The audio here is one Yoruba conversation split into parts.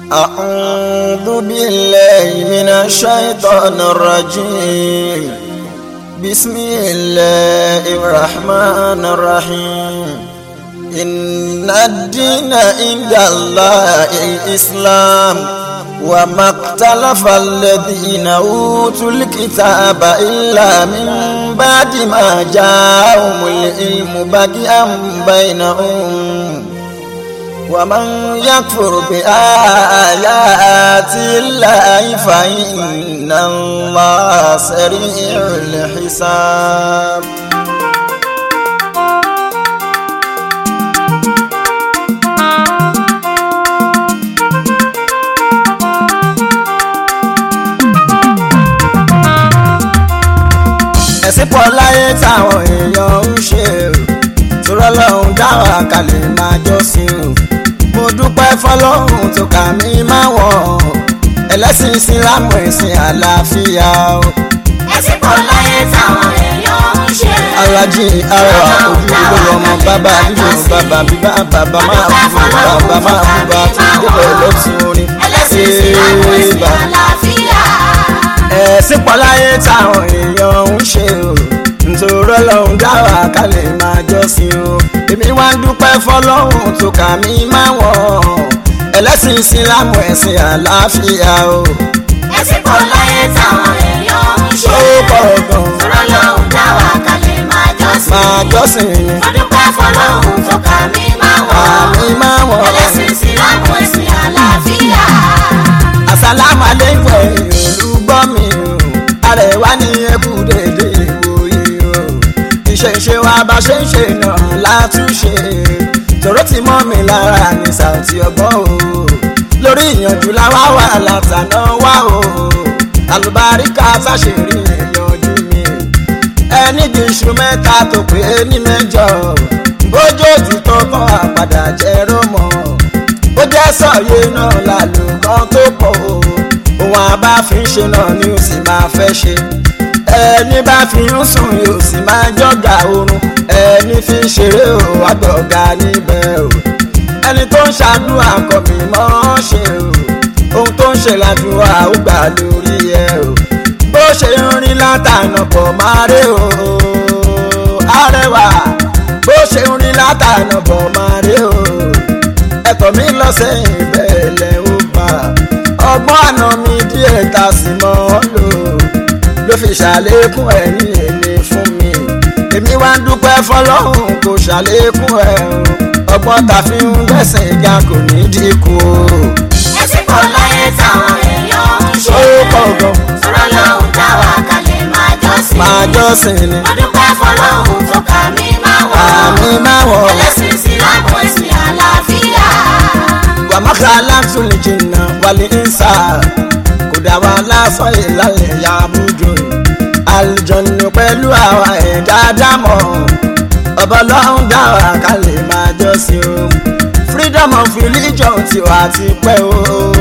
أعوذ بالله من الشيطان الرجيم بسم الله الرحمن الرحيم إن الدين عند الله الإسلام وما اختلف الذين أوتوا الكتاب إلا من بعد ما جاءهم العلم بغيا بينهم ومن يكفر بآيات الله فإن الله سريع الحساب ẹ̀sìn pọ̀ láyé táwọn èèyàn ń ṣe tòrọ́ lọ́hùn dáhùn àkàlẹ̀ máa jọ́sìn o mo dúpẹ́ fọlọ́hùn tó kà mí máa wọ̀ ẹlẹ́sìn ìsìlámù ẹ̀sìn àlàáfíà o. ẹ̀sìn pọ̀ láyé táwọn èèyàn ń ṣe. alájí ara ojúlówó ọmọ bàbá bíbí bàbá bíbá bàbá máa bú bàbá máa bú bá tó débẹ̀ lọ́tún orin. ẹlẹ́sìn ìsìlámù ẹ̀sìn Bá- àlàáfíà. ẹ̀sìn pọ̀ láyé táwọn èèyàn ń ṣe o nítorí ọlọ́run dáwà ká lè máa jọ́sìn o èmi wá ń dúpẹ́ fọlọ́run tó kà mí máa wọ̀ ẹlẹ́sìn ìsìlámù ẹ̀sìn àlàáfíà o ẹ̀sìn pọ̀ láyé táwọn èèyàn ń ṣe. ó pọ̀ gan tọ́rọ lọ́hùn dá wa kalẹ̀ máa jọ́sìn. máa jọ́sìn ni mo dúpẹ́ fọlọ́hùn tó kà mí máa wọ̀. àmì máa wọ̀ ẹlẹ́sìn ìsìlámù ẹ̀sìn àlàáfíà. àsálàmù àlékún ẹ̀yìn olùgbọ́ mi o àrẹ̀wá ní ẹkú dédé ìwòye o ìṣẹ̀ṣe wa bá ṣe ń ṣe náà látúnṣe tòró ti mọ́ mi lára ní sàùtì ọgbọ́n o lórí ìyànjú làwa wà látàná wá o àlùbáríkà sáṣẹ̀rí ìyànjú mi ẹni bí iṣu mẹ́ta tó pé ní mẹ́jọ bójú òtítọ́ kọ́ àpàdà jẹ́ rómọ́ ó jẹ́ sọ̀yé náà lálùkọ́ tó pọ̀ o òun àbá fi ń ṣe náà ni ó sì máa fẹ́ ṣe ẹni bá fi ń sùn yóò sì máa jọ́gà oorun ẹni fi ń ṣeré o àgbọ̀gà níbẹ̀ o ẹni tó ń ṣàdúrà kọ̀ mí mọ́ ṣe o ohun tó ń ṣe ládùúrà ó gbà lórí ẹ o bó ṣe ń rí látànà pọ̀ máa rí o arẹwà bó ṣe ń rí látànà pọ̀ máa rí o ẹ̀tọ́ mi lọ sẹ́yìn bẹ́ẹ̀ lẹ́ ó bá ọgbọ́n àná mi díẹ̀ ta sì mọ́ ọ́ lò ló fi ṣàlékún ẹ̀yìn èlé fún mi èmi wá ń dúpẹ́ fọlọ́hún kò ṣàlékún ẹ̀ o ọgbọ́n ta fi ń gbẹ̀sẹ̀ ìjà kò ní dínkù o. ẹ̀sìn pọ̀ láyé táwọn èèyàn ń ṣe. ó pọ̀ gan tọ́rọ lọ́hùn dá wa kalẹ̀ máa jọ́sìn. máa jọ́sìn ni mo dúpẹ́ fọlọ́hùn tó kà mí máa wọ̀. àmì máa wọ̀ ẹlẹ́sìn ìsìlámù ẹ̀sìn àlàáfíà. wàmákà aláǹtúlì jìnnà wàlẹ̀ ìsà kò dá wa lásán ìlàlẹ̀ ya bújò àlùjọ̀nù pẹ̀lú àwa ẹ̀dá dámọ̀ ọba ọlọ́run dá wa ká lè máa jọ́sìn o freedom of religion tiwa ti pẹ́ o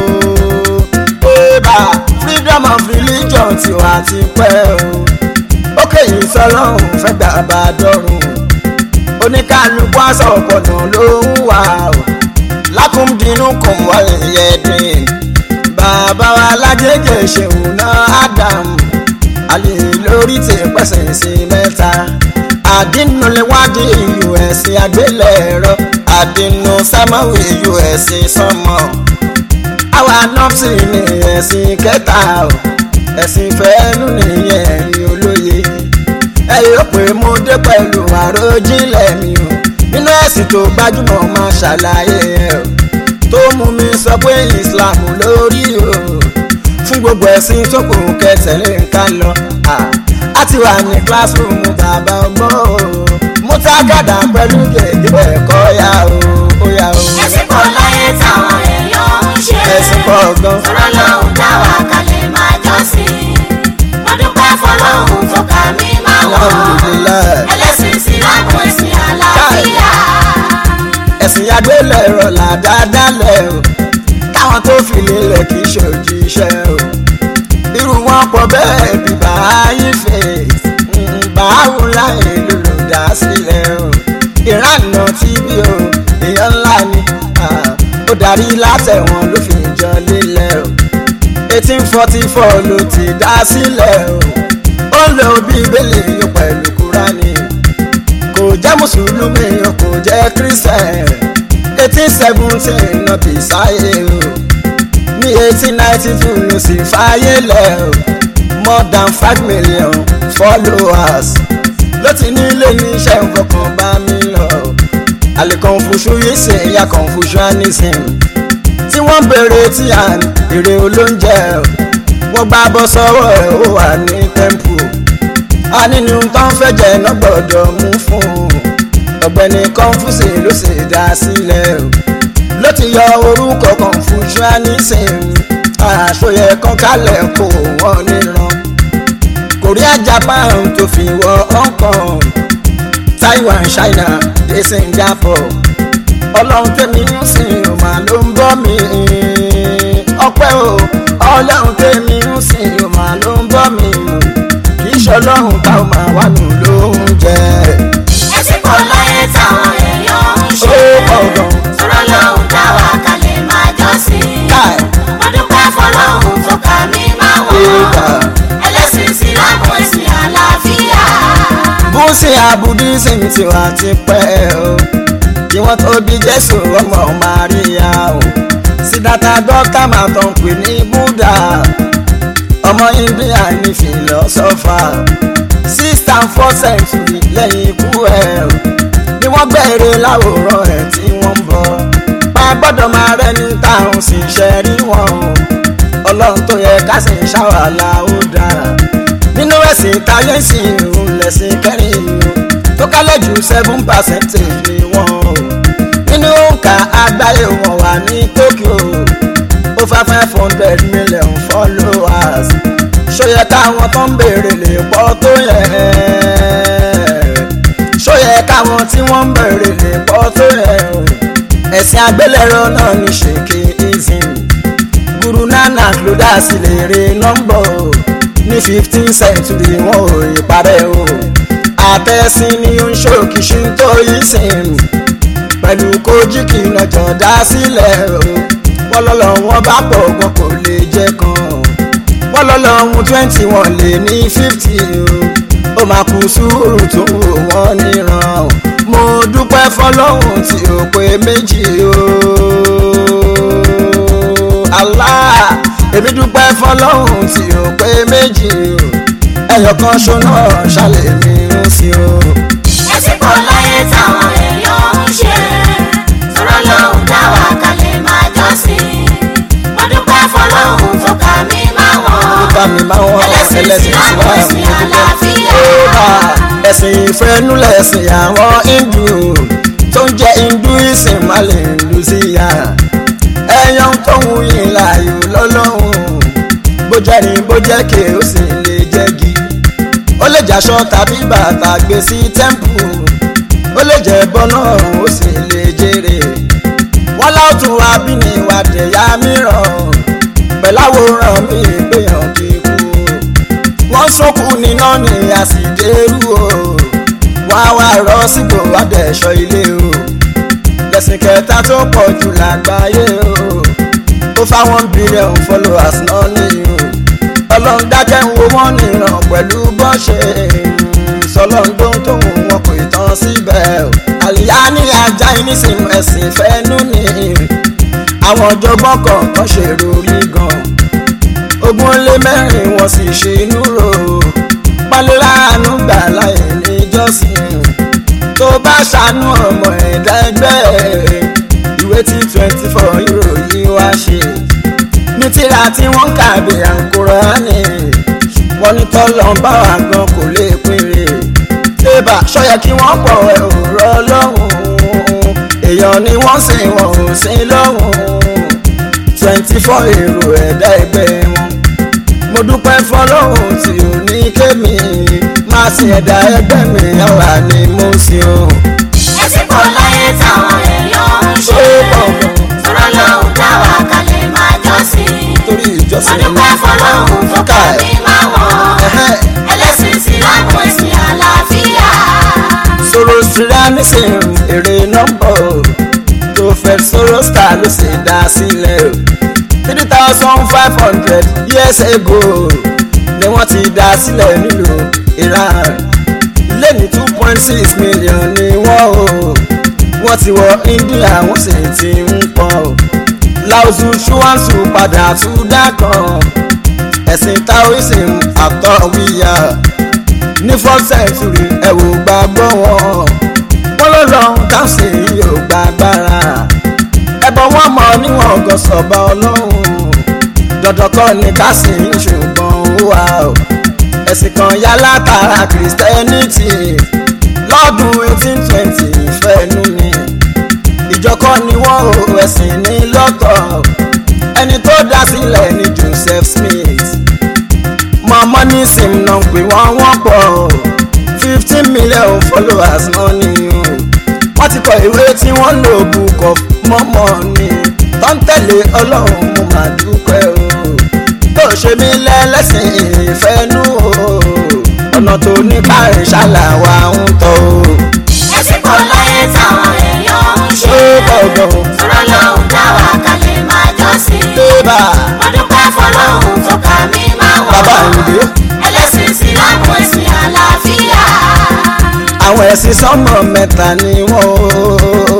bébà freedom of religion tiwa ti pẹ́ o ó kéyìn sọlọ́run fẹ́ gbà bá dọ́rùn oníkálukú aṣọ ọ̀pọ̀nà ló ń wà o lákùndínú kùn wọlé yẹdín bàbá wa lájẹjẹ ṣeun náà adam àlè lórí ti pẹ̀sẹ̀ sí mẹ́ta àdínú lè wádìí us àgbélẹ̀rọ àdínú sámáwì us sọmọ àwa nọ́ọ̀sì ní ẹ̀sìn kẹta o ẹ̀sìn fẹ́ẹ́nu nìyẹn ẹ̀yin olóye ẹ yóò pé mo dé pẹ̀lú àròjinlẹ̀ mi o nínú ẹ̀sìn tó gbajúmọ̀ máa ṣàlàyé ẹ̀ o tó mú mi sọ pé Islam lórí o fún gbogbo ẹ̀sìn tó kù kẹtẹ̀lé nǹkan lọ Ah, a ti wà ní classroom bàbá ọgbọ́n o mo tá gàdá pẹ̀lú gègé ẹ̀kọ́ yá o ó yá o ẹ̀sìn pọ̀ láyé táwọn èèyàn ń ṣe. ẹ̀sìn pọ̀ gan tọ́rọ lọ́hùn dá wa kalẹ̀ máa jọ́sìn. mo dúpẹ́ fọlọ́hùn tó kà mí máa wọ̀. alhamdulilayi. ẹlẹ́sìn ìsìlámù ẹ̀sìn àlàáfíà. ẹ̀sìn agbélẹ̀rọ làdádálẹ̀ o káwọn tó fi lélẹ̀ kì í ṣòjíṣẹ́ o irú wọn pọ̀ bẹ́ẹ̀ bí báyìí fèsì báwo láyé lólùdásílẹ̀ o ìrànà tí bí o èèyàn ńlá ni ah, ó darí látẹ̀wọ̀n ló fi ìjọ lílẹ̀ o eighteen forty four ló ti dá sílẹ̀ o ó lo bíbélì yóò pẹ̀lú kúránì kò jẹ́ mùsùlùmí o kò jẹ́ kírísítẹ̀ eighteen seventeen náà bí sáyé o ní eighteen ninety two ló sì fàyè lẹ̀ o more than five million followers ló ti nílé ní iṣẹ́ ìfọkàn bá mi lọ àlè confucianism ya confucianism tí wọ́n béèrè tí à ń èrè olóúnjẹ wọ́n gbá bọ́ sọ́wọ́ ẹ̀ ó wà ní temple a nínú tó ń fẹ́ jẹ́ iná gbọ́dọ̀ mú fún un ọ̀gbẹ́ni confuci ló sì dá sílẹ̀ o ló ti yọ orúkọ confucianism àṣọyẹ kan kálẹ̀ kó wọ́n níran korea japan tó fi wọ hong kong taiwan china dé singapore ọlọ́run tẹ̀mí ń sìn ò máa ló ń bọ́ mi ọpẹ́ o ọlọ́run tẹ̀mí ń sìn ò máa ló ń bọ́ mi kì í ṣọlọ́run tá ò máa wà nù ló ń jẹ. ẹtí kò láyé táwọn èèyàn ń ó ṣe pọ̀ gan. sọ̀rọ̀ lọ́hùn táwa kalẹ̀ máa jọ́sìn káì mo dúpẹ́ fọlọ́hùn tó kà mí máa Ìgbà. wọ̀ ẹlẹ́sìn ìsìlámù ẹ̀sìn àlàáfíà bó ṣe àbùdísìm tí wà ti pẹ́ o kí wọ́n tó bí jésù ọmọ maria o sídàtà dókítà máa tán pè ní buddha ọmọ india ní fìlọ́sọ́fà six and four century lẹ́yìn ikú ẹ̀ o ni wọ́n gbẹ̀rẹ̀ láwòrán ẹ̀ tí wọ́n ń bọ̀ pa gbọ́dọ̀ máa rẹ́ ní táwọn sì ṣe rí wọn o ọlọ́run tó yẹ ká sì ń ṣàwàlà ó dára nínú ẹ̀sìn táyé sì ń lẹ̀sìn kẹrin o tó kálẹ̀ jù seven percentage ni wọ́n o nínú òǹkà àgbáyé wọn wà ní Tokyo over five hundred million followers ṣóyẹ káwọn tó ń béèrè lè pọ̀ tó yẹ ṣóyẹ káwọn tí wọ́n ń béèrè lè pọ̀ tó yẹ o ẹ̀sìn àgbélẹ̀rọ náà ní ṣèké ism guru nanak ló dá sílẹ̀ èrè nọ́mbọ̀ o ní fifteen century wọn ò rí parẹ́ o àtẹ̀sìn ni ó ń ṣòkì shintoism pẹ̀lú kojiki lọ́jọ́ dá sílẹ̀ o wọ́n lọ́lọ́ wọn bá pọ̀ wọn kò lè jẹ́ kan wọ́n lọ́lọ́ ohun twenty wọn lè ní fifty o ó máa kú sùúrù tó wò wọ́n níran o mo dúpẹ́ fọlọ́hún tí ó pé méjì o Allah èmi dúpẹ́ fọlọ́hún tí ó pé méjì o ẹyọ kan ṣoná ṣàlẹ̀ mi ń sí o. ẹtí kò láyé táwọn èèyàn ń ṣe sọ̀rọ̀ lọ́hùn táwa kalẹ̀ máa jọ́sìn mo dúpẹ́ fọlọ́hùn tó kà mí máa wọ̀ bá mi máa wọ́n ẹlẹ́sìn ẹlẹ́sìn ìsìlámù Islam ẹ̀sìn àlàáfíà Yorùbá ẹ̀sìn ìfẹ́nú lẹ̀sìn àwọn Hindu tó ń jẹ́ Hinduism má lè lù sí ya ẹ̀yàn tó ń yìn láàyò lọ́lọ́hún bó jẹ́ ní bó jẹ́ ké ó sì lè jẹ́ gi ó lè jàṣọ tàbí bàtà gbé sí tẹ́ḿpù ó lè jẹ́ bọ́nà ó sì lè jèrè wọ́n láwùtún wa bí ní ìwà dẹ̀yà mìíràn pẹ̀láwòrán mi ìgbéyàn kíkú wọ́n sọ́kù níná ní àsìdérú o wọ́n á wá rọ́ sígbò adẹ̀ṣọ́ ilé o lẹ́sìn kẹta tó pọ̀ jù lágbàáyé o ó fáwọn bílíọ̀nù followers náà ní o ọlọ́run dákẹ́ ń wo wọ́n nìran pẹ̀lú bọ́ṣẹ̀ sọlọ́ndó tó wù wọn kò tán síbẹ̀ o àlìyá ní ajá ìnísìn ẹ̀sìn fẹ́nu ni àwọn ọ̀jọ̀gbọ́n kọ̀ọ̀kan ṣèrò rí gan ogún lé mẹ́rin wọ́n sì ṣe inú rò pálíláàánú gbà láì níjọ́sìn tó bá ṣàánú ọmọ ẹ̀dá ẹgbẹ́ ẹ̀ ìwé tí twenty four ìròyìn wá ṣe ní tíra tí wọ́n kà bí àǹkúránì wọ́n ní tọ́lọ́ ń bá wa gan kò lè péré tébà ṣọ́yẹ kí wọ́n pọ̀ ẹ̀ ò rọ́ lọ́hùn èèyàn ni wọ́n sìn wọ́n ò sìn lọ́hùn twenty four èrò ẹ̀dá ẹgbẹ́ wọn mo dúpẹ́ fọlọ́hún tí ò ní kémi máa sin ẹ̀dá ẹgbẹ́ mi àwa ni mo sin o. ẹtí kò láyé táwọn èèyàn ń ṣe Ó pọ̀ gan. sọ̀rọ̀ lọ́hùn táwa kalẹ̀ máa jọ́sìn torí mo ìjọsìn dúpẹ́ fọlọ́hùn tó kà mí máa wọ̀ Ẹ̀hẹ́. ẹlẹ́sìn ìsìlámù ẹ̀sìn àlàáfíà sọ̀rọ̀ síránísìn èrè nọ́mbọ̀ prophet sọ̀rọ̀ star ló sì dá sílẹ̀ o three thousand five hundred years ago ni wọ́n ti dá sílẹ̀ nílùú Iran lẹ́ni two point six million ni wọ́n o wọ́n ti wọ India wọ́n sì ti ń pọ̀ o Laosu Shuansu padà tún dákan ẹ̀sìn Taoism àtọ̀wíyà ní fourth century ẹ wò gbàgbọ́ wọn wọ́n ló lọ káṣí yóò gbàgbára ẹbọ wọn mọ níwọ̀n gọ̀sọ̀bà ọlọ́run dandan kọ́ ni káṣí ṣùgbọ́n ó wà ó ẹ̀sìn kan yá látara Christianity lọ́dún eighteen twenty ìfẹ́nu ni ìjọkọ́ ni wọ́n ò ẹ̀sìn ní lọ́tọ̀ ẹni tó dá sílẹ̀ ni Joseph Smith mọ̀mọ́ ní sim náà pé wọ́n wọ́n pọ̀ fifteen million followers náà ni o wọ́n ti kọ ìwé tí wọ́n lò book of mọ́mọ́ ni tó ń tẹ̀lé ọlọ́run mo máa dúpẹ́ o tó ṣe mí lẹ́lẹ́sìn ìfẹ́nú o ọ̀nà tó ní káàrin ṣàlàwà ń tọ́ o. ẹ̀sìn kò láyé táwọn èèyàn ń ṣe ó gbọ̀ngàn o. tọ́rọ lọ́hùn dáwà kalẹ̀ máa jọ́sìn. bébà mo dúpẹ́ fọlọ́hùn tó kà mí máa wọ̀. bàbá ìdè ẹlẹ́sìn ìsìlámù ẹ̀sìn àlàáfíà. àwọn ẹ̀sìn sọ́mọ mẹ́ta ni wọ́n o.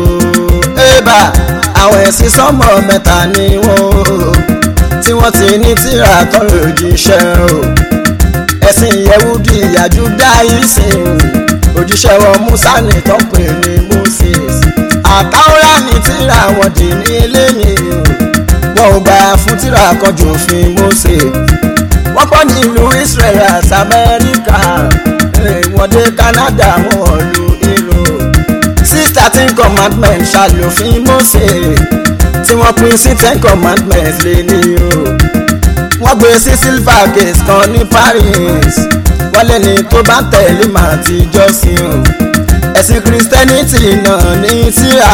bébà àwọn ẹ̀sìn sọ́mọ mẹ́ta ni wọ́n o. tí wọ́n ti ní tírà tán lòjíṣẹ́ o. ẹ̀sìn yẹwúdì Judaism òjíṣẹ́ wọn Musa ní tó pè ní Moses àtàwọ́rá ní tírà wọn dì ní ilé mi o. wọn ò gbà fún tírà kan jòfin Mósè wọ́n pọ̀ nílùú Israel àti Amẹ́ríkà eh, wọ́n dé Canada wọ́n lu ìlú six thirteen commandment ṣàlòfin Mósè tí wọ́n pín sí ten commandment lé ní o wọ́n gbé sí silver case kan ní Paris wọ́n lẹ́ni tó bá tẹ̀lé màá ti jọ́sìn o ẹ̀sìn Christianity náà ní tírà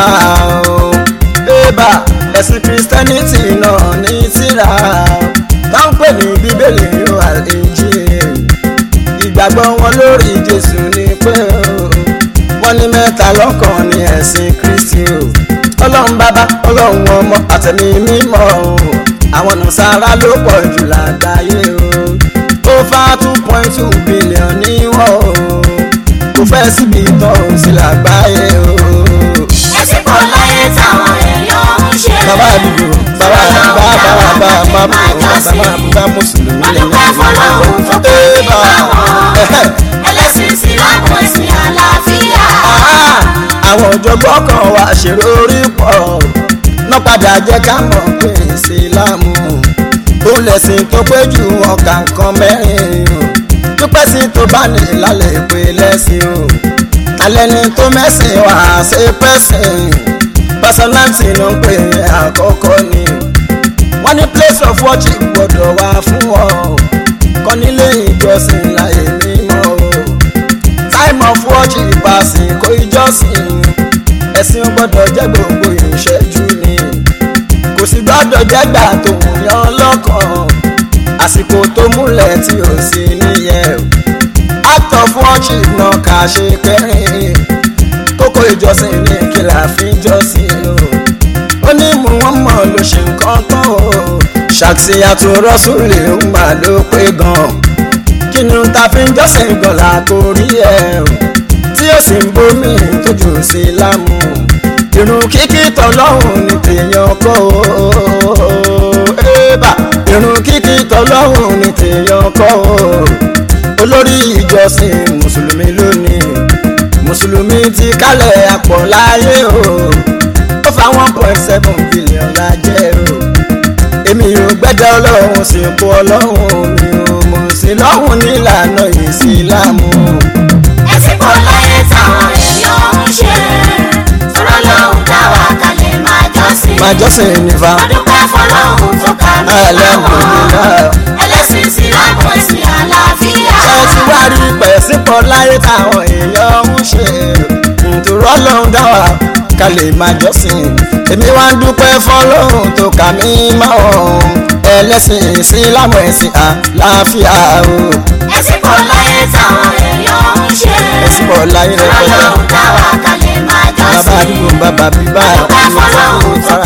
o ébà ẹ̀sìn Christianity náà ní tírà tó ń pè ní bíbélì yóò àlejò ìgbàgbọ́ wọn lórí Jésù ni pé o wọ́n ní mẹ́ta lọ́kàn ní ẹ̀sìn Kristi o ọlọ́run bàbá ọlọ́run ọmọ àtẹ̀mí mímọ́ o àwọn nàṣàrà ló pọ̀ jù lágbàáyé o ó fa two point two billion ní wọ́n o kò fẹ́ síbi tán ò sí lágbàáyé o. ẹ̀sìn kò láyé táwọn èèyàn ń ṣe. bàbá àdúgbò bàbá bàbá bàbá bàbá bàbá bàbá mùsùlùmí mo dúpẹ́ fọlọ́hùn tó kà mí máa wọ̀. ẹlẹ́sìn ìsìlámù ẹ̀sìn àlàáfíà. àwọn ọ̀jọ̀gbọ́n kan wá ṣèrò orí pọ̀ náà padà jẹ́ ká mọ̀ pé ìsìlámù ó lẹ̀sìn tó pé jù ọkà nǹkan mẹ́rin o dúpẹ́ sí tó bá ní lálẹ́ pé lẹ́sìn o alẹ́ni tó mẹ́sìn wá ṣe pẹ́sìn pẹ́sọ́náǹtì ló ń pè é àkọ́kọ́ ni wọ́n ní place of worship gbọ́dọ̀ wá fún ọ kọ́ nílé ìjọsìn láyé mímọ́ o time of worship àsìkò ìjọsìn ẹ̀sìn gbọ́dọ̀ jẹ́ gbogbo ìṣẹ́jú ni kò sì gbọ́dọ̀ jẹ́gbà tó ń yan lọ́kàn àsìkò tó múlẹ̀ tí ò sí níyẹn o act of worship náà kà ṣe kẹrin kókó ìjọsìn ní kìlà fi jọ́sìn o ó ní mú wọn mọ̀ ló ṣe nǹkan tán o ṣàtìyàtò rọ́sùlì ń mà ló pé gan kí ni ta fi ń jọ́sìn gan làkórí ẹ̀ o tí ó sì ń bomi tójú sí lámù irun kíkí tọlọ́hún ní tèèyàn kọ́ o ébà irun kíkí tọlọ́hún ní tèèyàn kọ́ o olórí ìjọsìn mùsùlùmí lónìí mùsùlùmí ti kálẹ̀ àpọ̀ láyé o ó fa one point seven billion lájẹ́ o èmi ò gbẹ́dẹ́ ọlọ́run sì kú ọlọ́run mi ò mọ̀ sí lọ́hùn nílànà ìsìlámù ẹ̀sìn kò láyé táwọn èèyàn ń ṣe. tọ́rọ lọ́hùn dáwà kalẹ̀ máa jọ́sìn. máa jọ́sìn nífa mo dúpẹ́ fọlọ́hùn tó kà mí máa wọ̀. alhamdulillah. ẹlẹ́sìn ìsìlámù ẹ̀sìn àlàáfíà. ṣé ti wá rí pẹ̀sípọ̀ láyé táwọn èèyàn ń ṣe nítorí ọlọ́run dá wa ká lè máa jọ́sìn èmi wá ń dúpẹ́ fọlọ́run tó kà mí máa wọ̀n ẹlẹ́sìn ìsìlámù ẹ̀sìn àlàáfíà o ẹ̀sìn kò láyé táwọn èèyàn ń ṣe. pẹ̀sípọ̀ láyé tọ́rọ rẹpẹtẹ lọ́hùn dáwà kalẹ̀ máa bàbá jọ́sìn. àdúgbò bàbá bíbá mo dúpẹ́ fọlọ́hùn tó